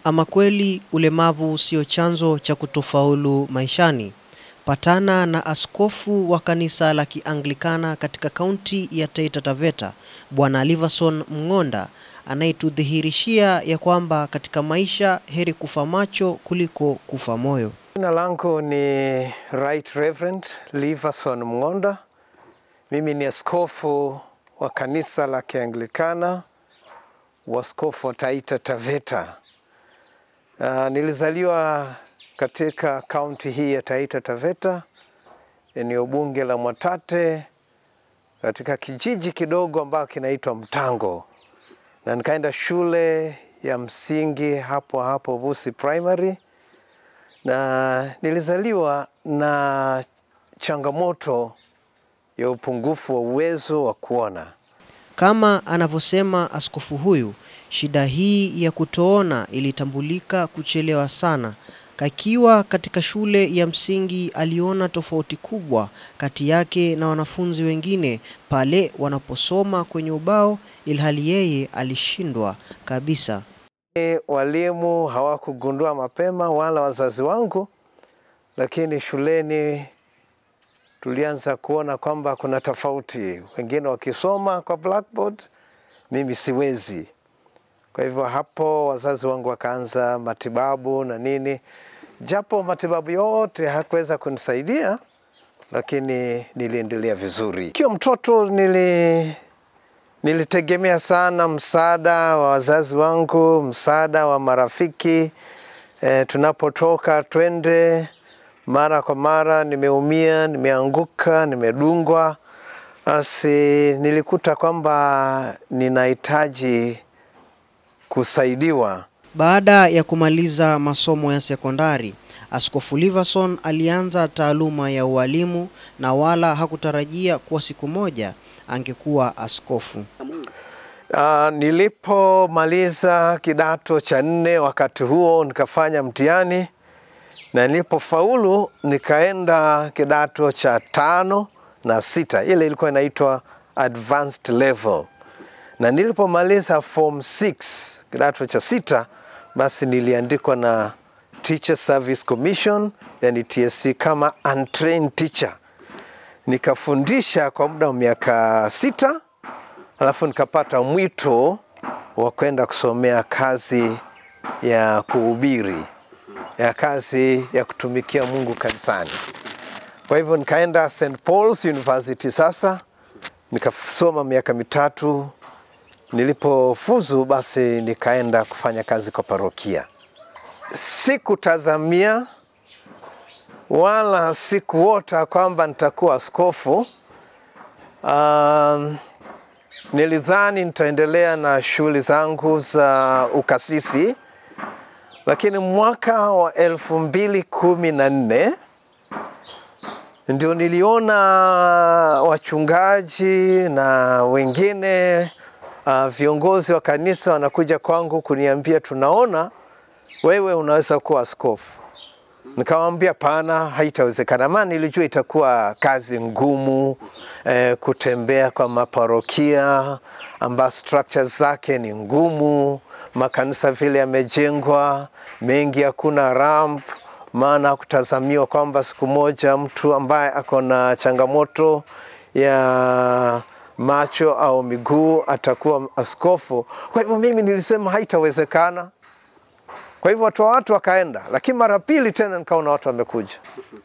Ama kweli ulemavu sio chanzo cha kutofaulu maishani. Patana na askofu wa kanisa la Kianglikana katika kaunti ya Taita Taveta, Bwana Liverson Mng'onda anayetudhihirishia ya kwamba katika maisha heri kufa macho kuliko kufa moyo. Jina langu ni Right Reverend Liverson Mng'onda. Mimi ni askofu wa kanisa la Kianglikana, waskofu wa Taita Taveta. Uh, nilizaliwa katika kaunti hii ya Taita Taveta, eneo bunge la Mwatate, katika kijiji kidogo ambacho kinaitwa Mtango, na nikaenda shule ya msingi hapo hapo Busi Primary, na nilizaliwa na changamoto ya upungufu wa uwezo wa kuona. Kama anavyosema askofu huyu, shida hii ya kutoona ilitambulika kuchelewa sana. Kakiwa katika shule ya msingi aliona tofauti kubwa kati yake na wanafunzi wengine pale wanaposoma kwenye ubao, ilhali yeye alishindwa kabisa. E, Walimu hawakugundua mapema wala wazazi wangu, lakini shuleni tulianza kuona kwamba kuna tofauti, wengine wakisoma kwa blackboard, mimi siwezi. Kwa hivyo hapo wazazi wangu wakaanza matibabu na nini, japo matibabu yote hakuweza kunisaidia, lakini niliendelea vizuri. Kiwa mtoto nili nilitegemea sana msaada wa wazazi wangu, msaada wa marafiki. E, tunapotoka twende, mara kwa mara nimeumia, nimeanguka, nimedungwa, basi nilikuta kwamba ninahitaji kusaidiwa. Baada ya kumaliza masomo ya sekondari, Askofu Liverson alianza taaluma ya ualimu na wala hakutarajia kuwa siku moja angekuwa askofu. Uh, nilipomaliza kidato cha nne, wakati huo nikafanya mtihani na nilipofaulu nikaenda kidato cha tano na sita, ile ilikuwa inaitwa advanced level, na nilipomaliza form 6 kidato cha sita, basi niliandikwa na Teacher Service Commission, yani TSC, kama untrained teacher. Nikafundisha kwa muda wa miaka sita, alafu nikapata mwito wa kwenda kusomea kazi ya kuhubiri, ya kazi ya kutumikia Mungu kanisani. Kwa hivyo nikaenda St Paul's University sasa, nikasoma miaka mitatu. Nilipofuzu basi nikaenda kufanya kazi kwa parokia. Sikutazamia wala sikuota kwamba nitakuwa askofu. Um, nilidhani nitaendelea na shughuli zangu za ukasisi, lakini mwaka wa elfu mbili kumi na nne ndio niliona wachungaji na wengine uh, viongozi wa kanisa wanakuja kwangu kuniambia, tunaona wewe unaweza kuwa askofu. Nikamwambia pana, haitawezekana, maana nilijua itakuwa kazi ngumu eh, kutembea kwa maparokia amba structures zake ni ngumu, makanisa vile yamejengwa mengi, hakuna ramp, maana kutazamiwa kwamba siku moja mtu ambaye ako na changamoto ya macho au miguu atakuwa askofu. Kwa hivyo mimi nilisema haitawezekana. Kwa hivyo watu wa watu wakaenda, lakini mara pili tena nikaona watu wamekuja.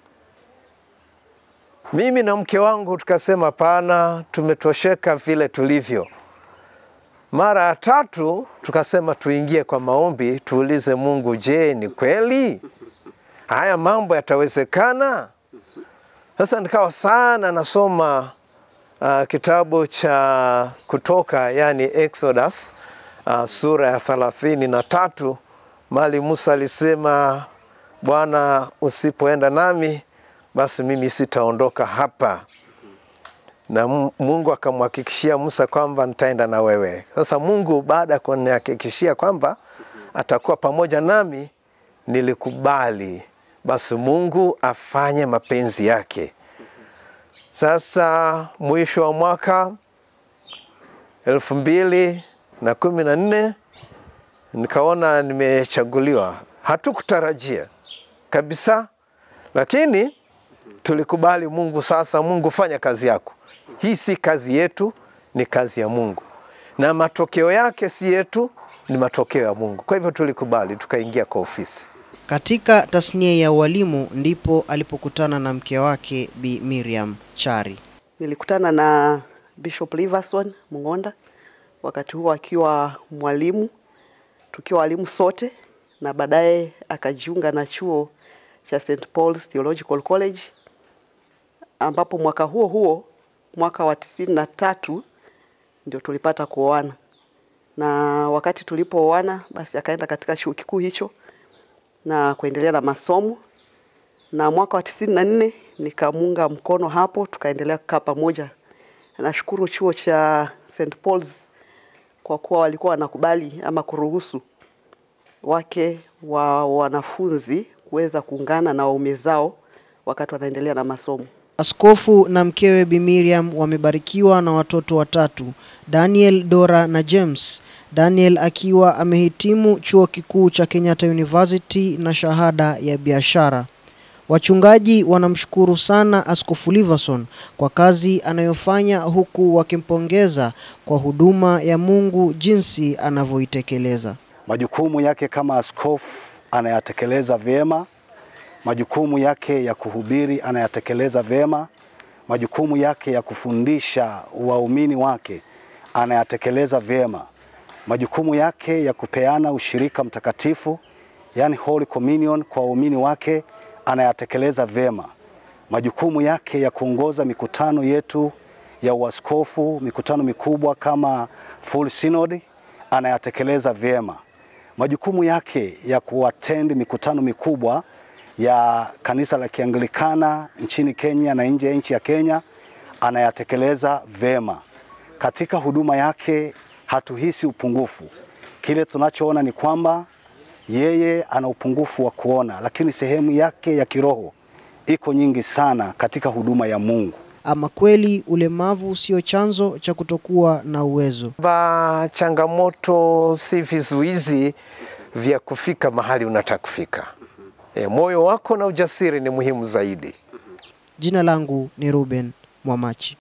Mimi na mke wangu tukasema pana, tumetosheka vile tulivyo. Mara ya tatu tukasema tuingie kwa maombi, tuulize Mungu, je, ni kweli haya mambo yatawezekana? Sasa nikawa sana nasoma uh, kitabu cha Kutoka, yani Exodus uh, sura ya thelathini na tatu mali Musa alisema, Bwana, usipoenda nami basi mimi sitaondoka hapa, na Mungu akamhakikishia Musa kwamba nitaenda na wewe. Sasa Mungu baada ya kunihakikishia kwamba atakuwa pamoja nami, nilikubali basi Mungu afanye mapenzi yake. Sasa mwisho wa mwaka elfu mbili na kumi na nne nikaona nimechaguliwa. Hatukutarajia kabisa, lakini tulikubali Mungu. Sasa Mungu, fanya kazi yako. Hii si kazi yetu, ni kazi ya Mungu, na matokeo yake si yetu, ni matokeo ya Mungu. Kwa hivyo tulikubali, tukaingia kwa ofisi. Katika tasnia ya ualimu ndipo alipokutana na mke wake Bi Miriam Chari. Nilikutana na Bishop Liverson Mng'onda wakati huo akiwa mwalimu, tukiwa walimu sote, na baadaye akajiunga na chuo cha St Paul's Theological College, ambapo mwaka huo huo mwaka wa tisini na tatu ndio tulipata kuoana, na wakati tulipooana, basi akaenda katika chuo kikuu hicho na kuendelea na masomo, na mwaka wa tisini na nne nikamunga mkono hapo, tukaendelea kukaa pamoja. Nashukuru chuo cha St Paul's kwa kuwa walikuwa wanakubali ama kuruhusu wake wa wanafunzi kuweza kuungana na waume zao wakati wanaendelea na masomo. Askofu na mkewe Bi Miriam wamebarikiwa na watoto watatu, Daniel, Dora na James. Daniel akiwa amehitimu chuo kikuu cha Kenyatta University na shahada ya biashara. Wachungaji wanamshukuru sana Askofu Liverson kwa kazi anayofanya huku wakimpongeza kwa huduma ya Mungu jinsi anavyoitekeleza. Majukumu yake kama askofu anayatekeleza vyema. Majukumu yake ya kuhubiri anayatekeleza vyema. Majukumu yake ya kufundisha waumini wake anayatekeleza vyema. Majukumu yake ya kupeana ushirika mtakatifu, yani Holy Communion kwa waumini wake anayatekeleza vyema. Majukumu yake ya kuongoza mikutano yetu ya uaskofu, mikutano mikubwa kama Full Synod anayatekeleza vyema. Majukumu yake ya kuattend mikutano mikubwa ya kanisa la Kianglikana nchini Kenya na nje ya nchi ya Kenya anayatekeleza vyema. Katika huduma yake hatuhisi upungufu. Kile tunachoona ni kwamba yeye ana upungufu wa kuona, lakini sehemu yake ya kiroho iko nyingi sana katika huduma ya Mungu. Ama kweli ulemavu sio chanzo cha kutokuwa na uwezo. Ba changamoto si vizuizi vya kufika mahali unataka kufika. E, moyo wako na ujasiri ni muhimu zaidi. Jina langu ni Ruben Mwamachi.